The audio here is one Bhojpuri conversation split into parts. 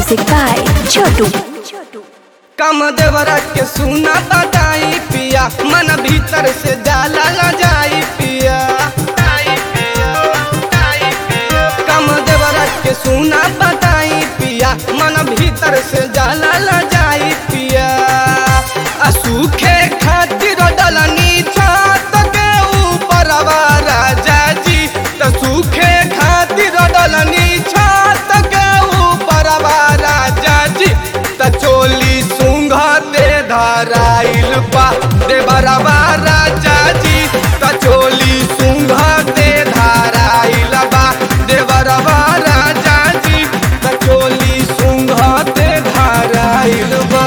Music by Chotu. कम देवरा के सुना बताई पिया मन भीतर से जाला न जाई पिया कम देवरा के सुना बताई पिया मन भीतर से जाला न जाई पिया आ सूखे खातिर डलनी छत के ऊपर राजा जी त सूखे खातिर डलनी छत के ऊपर राजा जी त चोली सुंघते धराइल बा दे बराबा राजा जी त चोली सुंघते धराइल बा दे बराबा राजा जी त चोली सुंघते धराइल बा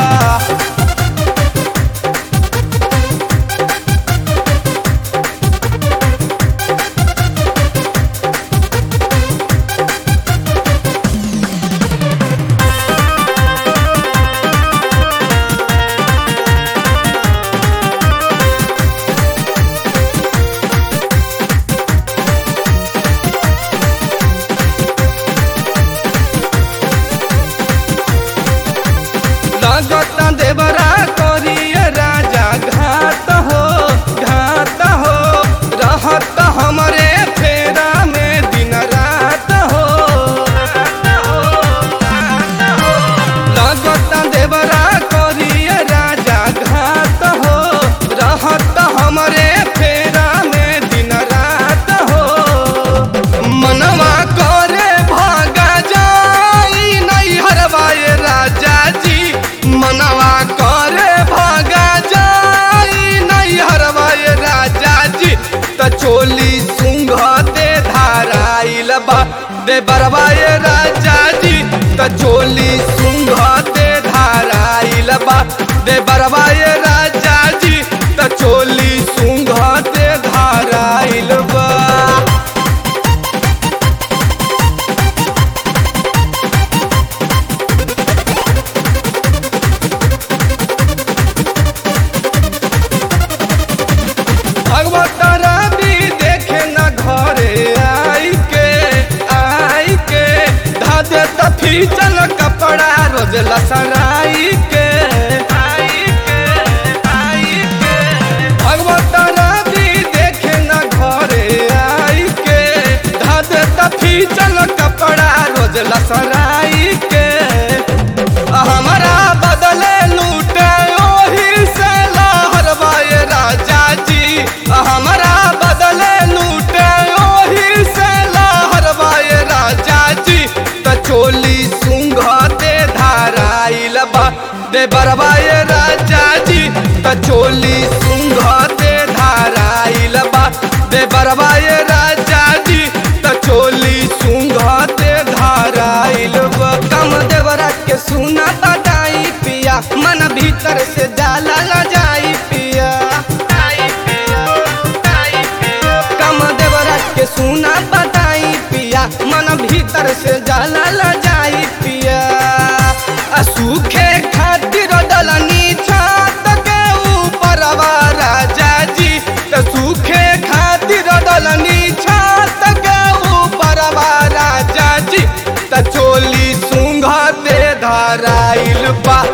लगत देवरा करिए राजा घात हो घात हो रहत हमरे फेरा में दिन रात हो लगत देवरा करिए राजा घात हो रहत हमरे फेरा में दिन रात हो मनवा करे भागा जाई नहीं हरवाए राजा जी मनवा करे भागा जाई नहीं हरवाए राजा जी त चोली सुंघते धाराइल बा दे बरवाए राजा जी त चोली सुंघते धाराइल बा दे बरवाए राजा जी त चोली सुंघते धाराइल बा भगवतरा भी देखे न घरे आई के आई के धादे तफी चल कपड़ा रोज लसराई के आई के आई के भगवतरा भी देखे न घरे आई के धादे तफी चल कपड़ा रोज लसराई के हमारा बदले लूटे ओही से लहरवाए राजा जी हमारा बदले लूटे ओही से लहरवाए राजा जी त चोली सुंघते धाराइल बा दे बरवाए राजा जी त चोली सुंघते धाराइल बा दे बरवाए राजा जी त चोली सुंघते धाराइल बा कम देवरा के सुना बताई पिया मन भीतर से जाला न जाई पिया कम देवरा के सुना बताई पिया मन भीतर से जाला न जाई पिया आ सूखे खातिर डलनी छत के ऊपर राजा जी त सूखे खातिर डलनी छत के ऊपर राजा जी त चोली सुंघते धराइल बा